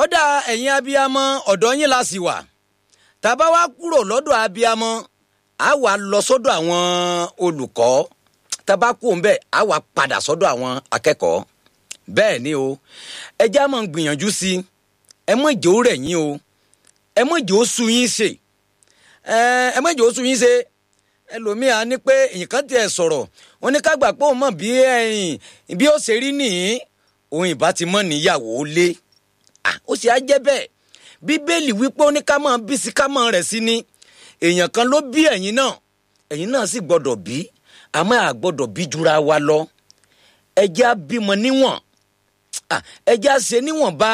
ọ̀dà ẹ̀yin abiyamọ ọ̀dọ̀ yín la sì wà tàbá wa kúrò lọ́dọ̀ abiyamọ a wà lọ sọ́dọ̀ àwọn olùkọ́ tàbá kú òǹbẹ̀ a wà padà sọ́dọ̀ àwọn akẹ́kọ̀ọ́ bẹ́ẹ̀ ni o ẹ já máa gbìyànjú sí i ẹ mọ̀ ìjò rẹ̀ yín o ẹ mọ̀ ìjò sú yín ṣe ẹ mọ̀ ìjò sú yín ṣe ẹlòmíà ní pé nǹkan tiẹ̀ sọ̀rọ̀ wọn ní ká gbà pé òun mọ̀ bí ẹ̀yìn bí ó ṣe rí nìyí òun ìbá ti mọ̀ níyàwó lé ó sì á jẹ́ bẹ́ẹ̀ bíbélì wípé ó ní ká máa bí sí ká máa rẹ̀ sí ni èèyàn kan ló bí ẹ̀yin náà ẹ̀yin náà sì gbọ́dọ̀ bí àmọ́ à gbọ́dọ̀ bí jura wa lọ ẹjẹ́ á bímọ níwọ̀n ẹjẹ́ á ṣe níwọ̀nba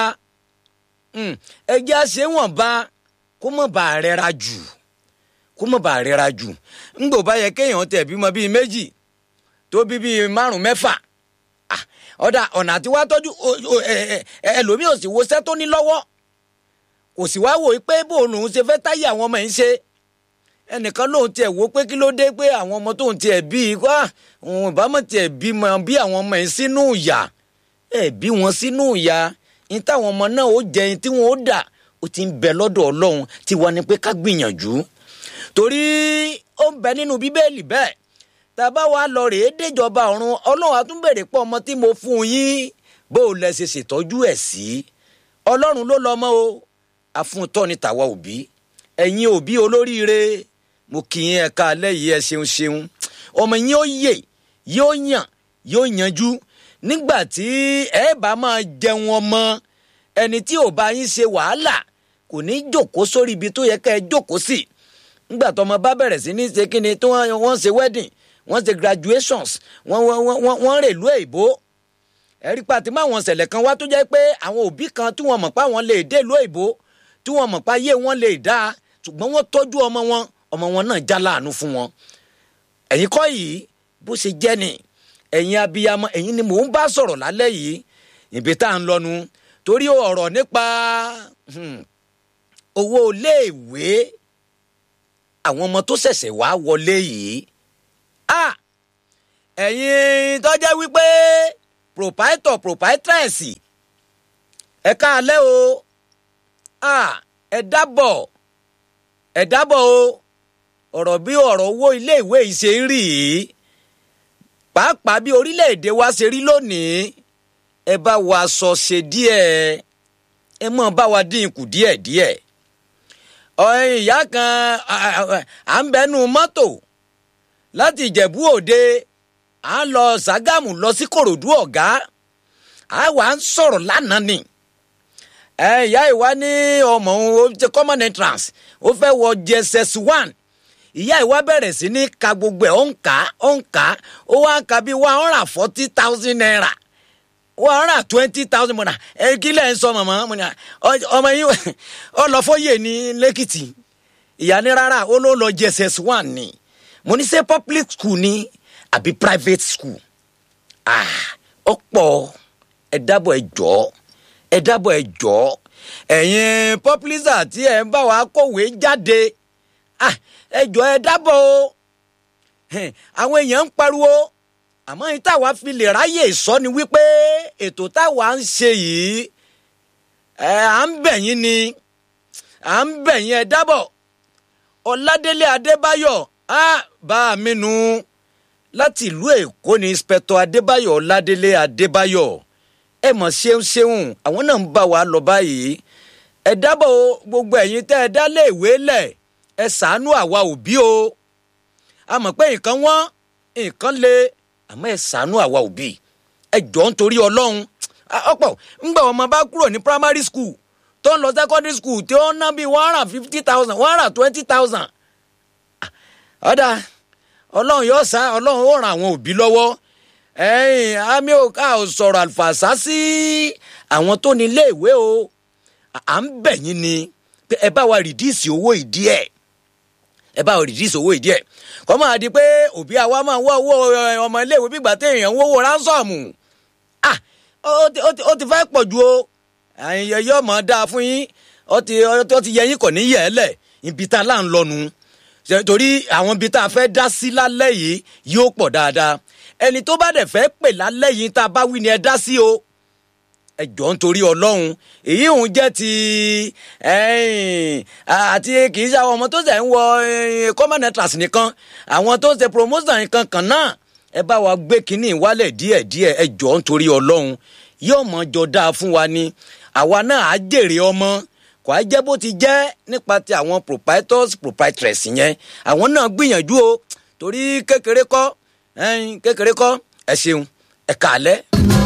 ẹjẹ́ á ṣe wọ̀nba kó mọ̀ bá rẹra jù kó mọ̀ bá rẹra jù ńgbò bá yẹ kéèyàn tẹ̀ bímọ bíi méjì tó bí bíi márùn mẹ́fà ọ̀dà ọ̀nà àti wá tọ́jú ẹlòmíì ò sì wo sẹ́ tó ní lọ́wọ́ kò sì wá wò pé bóun lòun ṣe fẹ́ táyé àwọn ọmọ yìí ṣe ẹnìkan lòun tiẹ̀ wò pé kí ló dé pé àwọn ọmọ tóun tiẹ̀ bí i wá òun ìbámu tiẹ̀ bí mọ bí àwọn ọmọ yìí sínú ìyà ẹ bí wọn sínú ìyà ní táwọn ọmọ náà ó jẹ ní tí wọn ó dà ó ti ń bẹ lọ́dọ̀ ọlọ́run tí wọ́n ní pé ká gbìyànjú torí ó ń bẹ nínú bíbélì bẹ́ẹ̀ tàbá wa lọ rèé déjọba ọ̀run ọlọ́run àtúnbèrè pọ̀ ọmọ tí mo fún yín bó o lẹ ṣe ṣètọ́jú ẹ̀ sí ọlọ́run ló lọ́mọ o àfúntọ́ ni tàwa òbí ẹ̀yin òbí olóríire mo kì í ẹ̀ka alẹ́ yìí ẹ ṣeun ṣeun ọmọ yín ó yè yóò yàn yóò yanjú nígbà tí ẹ bá máa jẹun ọmọ ẹni tí ò bá yín ṣe wàhálà kò ní jòkó sórí ibi tó yẹ ká ẹ jókòó sí nígbà tó ọmọ bá bẹ̀rẹ̀ sí ní ṣe kí ni tó wọ́n ṣe wedding wọ́n ṣe graduations wọ́n wọ́n wọ́n wọ́n rèlú èbó ẹ̀rí pàtí mọ́ àwọn ṣẹlẹ̀ kan wá tó jẹ́ pé àwọn òbí kan tí wọ́n mọ̀ pé àwọn lè dé ìlú èbó tí wọ́n mọ̀ pé ayé wọn lè dáa ṣùgbọ́n wọ́n tọ́jú ọmọ wọn ọmọ wọn náà já láàánú fún wọn. ẹ̀yin kọ́ yìí bó ṣe jẹ́ ni ẹ̀yin abiyamọ ẹ̀yin ni mò ń bá sọ̀rọ̀ lálẹ́ yìí ìbí tá à ń lọ́nu torí ọ̀rọ̀ nípa owó iléèwé àwọn ọmọ tó ṣẹ̀ṣẹ̀ wá wọlé yìí ah ẹ̀yin tó jẹ́ wípé proprietor proprietress ẹ káalẹ́ o ah ẹ dábọ̀ ẹ dábọ̀ o ọ̀rọ̀ bí ọ̀rọ̀ owó iléèwé yìí ṣe ń rí yìí pàápàá bí orílẹ̀-èdè wa ṣe rí lónìí ẹ bá wa sọ ṣe díẹ̀ ẹ mọ̀ bá wa dín kù díẹ̀díẹ̀ ọ̀hìn ìyá kan à ń bẹnu mọ́tò láti ìjẹ̀bú òde à ń lọ ṣàgámù lọ sí kòròdú ọ̀gá à wà ń sọ̀rọ̀ lánàá ni ìyá ìwá ní ọmọ òun ó ti common entrance ó fẹ́ wọ jss one ìyá ìwá bẹ̀rẹ̀ sí ní ka gbogbo ẹ̀ ó ń kà á ó ń kà á ó wá ń ka bí one hundred and forty thousand naira one hundred and twenty thousand mọ̀nà ẹ kí lẹ̀ ń sọ màmá ọmọ yín ọ lọ fóyè ní lẹ́kìtì ìyá ní rárá ó ló lọ jss one ni mo ní ṣe public school ni àbí private school ah ọ̀pọ̀ ẹ dábọ̀ ẹ jọ̀ọ́ ẹ dábọ̀ ẹ jọ̀ọ́ ẹ̀yin publisher tí ẹ ń bá wa kọ̀wé jáde ah ẹ jọ̀ọ́ ẹ dábọ̀ o àwọn èèyàn ń pariwo àmọ́ yìí táwa fi lè ráyè sọ ni wípé ètò táwa ń ṣe yìí ẹ à ń bẹ̀ yín ni à ń bẹ̀ yín ẹ dábọ̀ ọ̀làdélé adébáyọ̀ á bá a mi nu láti ìlú èkó ní inspector adébáyọ̀ ọ̀làdélé adébáyọ̀ ẹ mọ̀ ṣeun ṣeun àwọn náà ń bá wa lọ báyìí ẹ dábọ̀ gbogbo ẹ̀yin tẹ́ ẹ dá léèwé lẹ̀ ẹ ṣàánú àwa òbí o a mọ̀ pé nǹkan wọ́n nǹkan le àmọ́ ẹ ṣàánú àwa òbí ẹ jọ ń torí ọlọ́run ọ̀pọ̀ ńgbà ọmọ bá kúrò ní primary school tó ń lọ secondary school tí ó ń ná bíi one hundred fifty thousand one hundred twenty thousand ọ̀dà ọlọ́run yóò sá ọlọ́run ó ràn àwọn òbí lọ́wọ́ ẹ̀yìn àmì òkà ò sọ̀rọ̀ àlùfàṣà sí àwọn tó ní iléèwé o à ń bẹ̀ yín ni pé ẹ bá wa rìdíìsì owó ìdí ẹ̀ ẹ bá wa rìdíìsì owó ìdí ẹ̀ kọ́ máa di pé òbí àwa máa wá owó ọmọ iléèwé bí ìgbà téèyàn ń wówó ránsọ̀mù ah ó ti fẹ́ pọ̀ ju o àyìn yóò mọ̀ dáa fún yín ó ti yẹ yín kò ní yẹ̀ ẹ́ lẹ̀ ibi tá a là ń lọ́nu torí àwọn ibi tá a fẹ́ dá sí lálẹ́ yìí yóò pọ̀ dáadáa ẹni tó bá dẹ̀ fẹ́ pè lálẹ́ yìí tá a bá wí ni ẹ dá sí o ẹ jọ̀ọ́ nítorí ọlọ́run èyí òun jẹ́ ti àti kì í ṣe àwọn ọmọ tó ṣe ń wọ common entrance nìkan àwọn tó ṣe promotion nìkan kan náà ẹ bá wa gbé kínní wálẹ̀ díẹ̀díẹ̀ ẹ jọ̀ọ́ nítorí ọlọ́run yóò mọ̀ jọ dáa fún wa ni àwa náà á jèrè ọmọ kò á jẹ́ bó ti jẹ́ nípa ti àwọn proprietors proprietress yẹn àwọn náà gbìyànjú o torí kékeré kọ́ kékeré kọ́ ẹ ṣeun ẹ kàálẹ́.